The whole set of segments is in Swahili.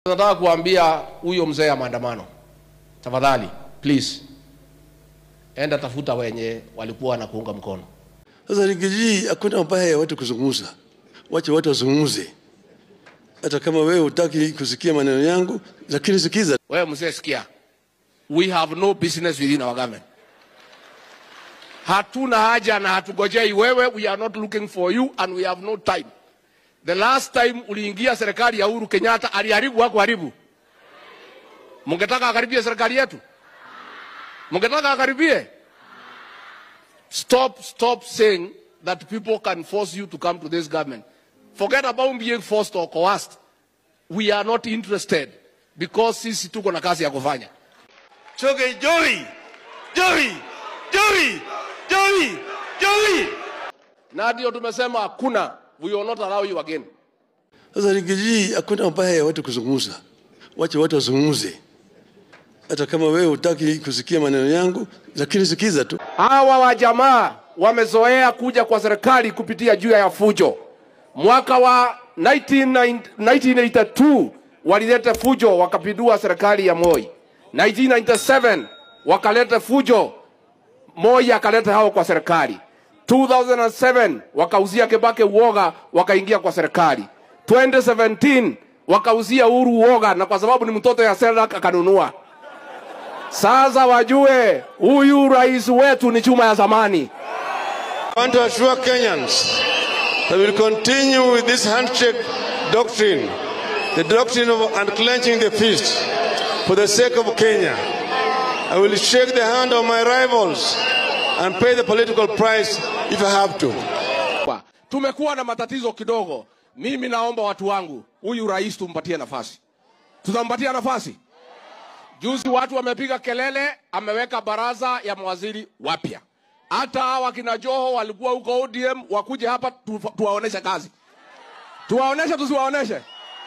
Nataka kuambia huyo mzee ya maandamano, tafadhali please, enda tafuta wenye walikuwa na kuunga mkono. Sasa Rigiji, hakuna mabaya ya watu kuzungumza, wache watu wazungumze. Hata kama wewe hutaki kusikia maneno yangu, lakini sikiza. Wewe mzee, sikia, we have no business within our government. Hatuna haja na hatugojei wewe, we are not looking for you and we have no time. The last time uliingia serikali ya Uhuru Kenyatta aliharibu wako haribu. Mungetaka akaribie serikali yetu? Mungetaka akaribie? Stop, stop saying that people can force you to come to this government. Forget about being forced or coerced. We are not interested because sisi tuko na kazi ya kufanya. Choge Joey, Joey, Joey, Joey, Joey. Na ndio tumesema hakuna, we will not allow you again. Sasa Rigiji, hakuna mabaya ya watu kuzungumza, wache watu wazungumze. Hata kama wewe hutaki kusikia maneno yangu, lakini sikiza tu. Hawa wajamaa wamezoea kuja kwa serikali kupitia juu ya fujo. Mwaka wa 19, 1982 walileta fujo wakapindua serikali ya Moi. 1997 wakaleta fujo, Moi akaleta hao kwa serikali. 2007 wakauzia Kibaki uoga, wakaingia kwa serikali. 2017 wakauzia Uhuru uoga, na kwa sababu ni mtoto ya Selak akanunua. Sasa wajue huyu rais wetu ni chuma ya zamani. I want to assure Kenyans that we will continue with this handshake doctrine, the doctrine of unclenching the fist for the sake of Kenya. I will shake the hand of my rivals and pay the political price if I have to. Kwa- Tumekuwa na matatizo kidogo. Mimi naomba watu wangu, huyu rais tumpatie nafasi. Tutampatia nafasi. Juzi watu wamepiga kelele, ameweka baraza ya mawaziri wapya. Hata hawa kina Joho walikuwa huko ODM, wakuje hapa tu, tuwaoneshe kazi. Tuwaoneshe, tusiwaoneshe?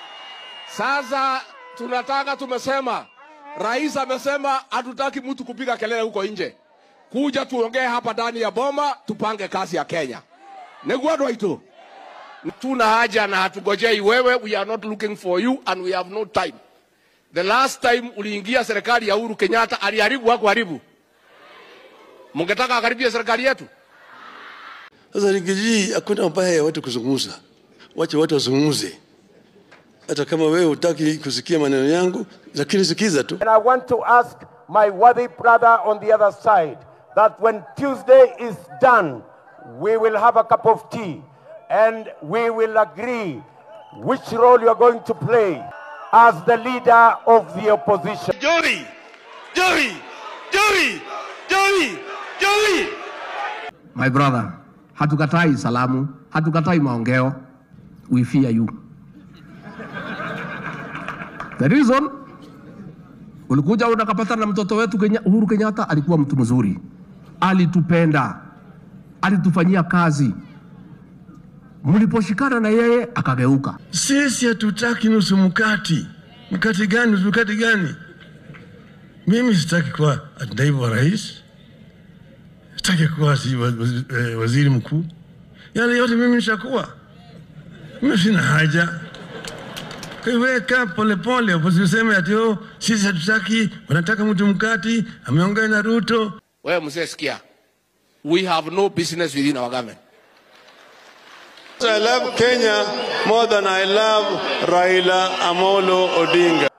Sasa tunataka, tumesema, rais amesema hatutaki mtu kupiga kelele huko nje. Kuja tuongee hapa ndani ya boma, tupange kazi ya Kenya. Negwadwa itu. Tuna haja na hatugojei wewe, we are not looking for you and we have no time. The last time uliingia serikali ya Uhuru Kenyatta aliharibu wako haribu. Mungetaka akaribie serikali yetu? Sasa Rigiji, hakuna mabaya ya watu kuzungumza, wache watu wazungumze. Hata kama wewe hutaki kusikia maneno yangu, lakini sikiza tu. And I want to ask my worthy brother on the other side that when Tuesday is done, we will have a cup of tea and we will agree which role you are going to play as the leader of the opposition. Joey, Joey, Joey, Joey, Joey. My brother, hatukatai salamu, hatukatai maongeo. We fear you. The reason ulikuja unakapatana na mtoto wetu Kenya, Uhuru Kenyatta alikuwa mtu mzuri, alitupenda, alitufanyia kazi. Mliposhikana na yeye akageuka. Sisi hatutaki nusu mkati. Mkati gani? Nusu mkati gani? Mimi sitaki kuwa naibu wa rais, sitaki kuwa si wa- wa- eh, waziri mkuu. Yale yote mimi nishakuwa, mimi sina haja. Kwa hiyo wewe kaa polepole, usiseme ati oh, sisi hatutaki, wanataka mtu mkati, ameongea na Ruto. Wewe mzee, sikia, we have no business within our government. I love Kenya more than I love Raila Amolo Odinga.